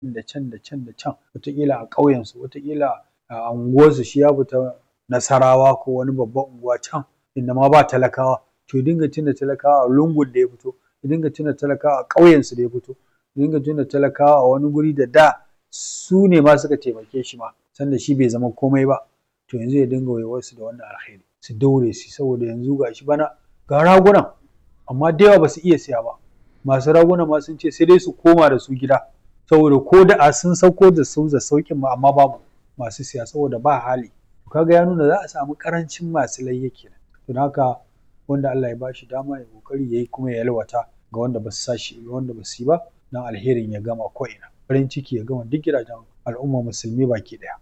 da can da can da can wataƙila a ƙauyensu wataƙila a unguwarsu shi ya fita nasarawa ko wani babban unguwa can inda ma ba talakawa to ya dinga tuna talakawa a lungun da ya fito ya dinga tuna talakawa a ƙauyensu da ya fito ya dinga tuna talakawa a wani guri da da su ne ma suka taimake shi ma sanda shi bai zama komai ba to yanzu ya dinga waiwarsu da wannan alheri su daure su saboda yanzu ga shi bana ga ragunan amma da yawa ba su iya siya ba masu raguna ma sun ce sai dai su koma da su gida saboda ko da a sun sauko da su da sauƙin ma amma babu masu siya saboda ba hali kaga ya nuna za a samu ƙarancin masu layya kenan don haka wanda Allah ya bashi dama ya kokari yayi kuma ya yalwata ga wanda ba su sashi ga wanda ba su yi ba dan alherin ya gama ko ina farin ciki ya gama duk gidajen al'umma musulmi baki daya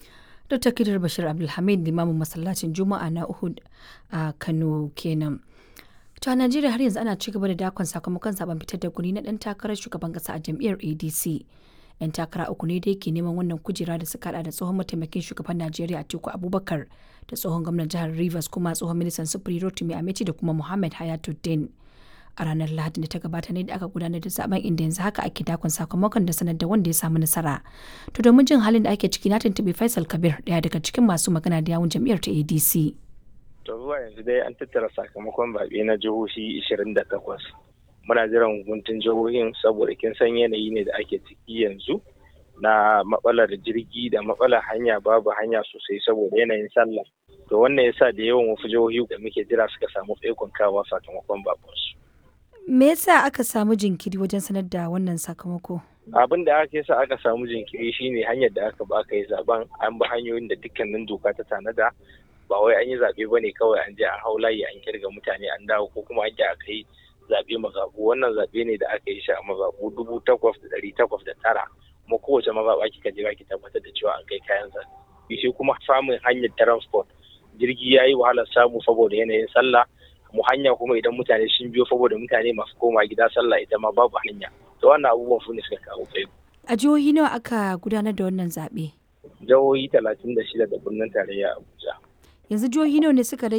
Dr. Kidar Bashir Abdulhamid limamin masallacin Juma'a na Uhud a Kano kenan. To a Najeriya har yanzu ana ci gaba da dakon sakamakon zaben fitar da guri na dan takarar shugaban kasa a jam'iyyar ADC. 'Yan takara uku ne da yake neman wannan kujera da suka hada da tsohon mataimakin shugaban Najeriya Atiku Abubakar da tsohon gwamnan jihar Rivers kuma tsohon ministan sufuri Rotimi Amechi da kuma Muhammad Hayatuddin. A ranar Lahadi da ta gabata ne da aka gudanar da zaben inda yanzu haka ake dakon sakamakon da sanar da wanda ya samu nasara. To domin jin halin da ake ciki na tuntuɓi Faisal Kabir ɗaya daga cikin masu magana da yawun jam'iyyar ta ADC. To zuwa yanzu dai an tattara sakamakon zaɓe na jihohi 28. Muna jiran hukuntun jihohin saboda kin san yanayi ne da ake ciki yanzu na matsalar jirgi da matsalar hanya babu hanya sosai saboda yanayin sallah. To wannan yasa da yawan wasu jihohi da muke jira suka samu tsaikon kawa sakamakon babansu. Me yasa aka samu jinkiri wajen sanar da wannan sakamako? abin da aka yasa aka samu jinkiri shine hanyar da aka ba aka yi zaben an bi hanyoyin da dukkanin doka ta tanada ba wai an yi zaɓe ba ne kawai an je an hau layi an kirga mutane an dawo ko kuma an aka yi zaɓe mazaɓu wannan zaɓe ne da aka yi shi a mazaɓu dubu takwas da ɗari takwas da tara kuma kowace mazaɓa kika je ki tabbatar da cewa an kai kayan zaɓe shi kuma samun hanyar transport jirgi ya yi wahalar samu saboda yanayin sallah mu hanya kuma idan mutane sun biyo saboda mutane masu koma gida sallah ita ma babu hanya to wannan abubuwan su ne suka kawo kai A jihohi nawa aka gudanar da wannan zaɓe? jihohi talatin da shida da birnin tarayya abuja Yanzu jihohi nawa ne suka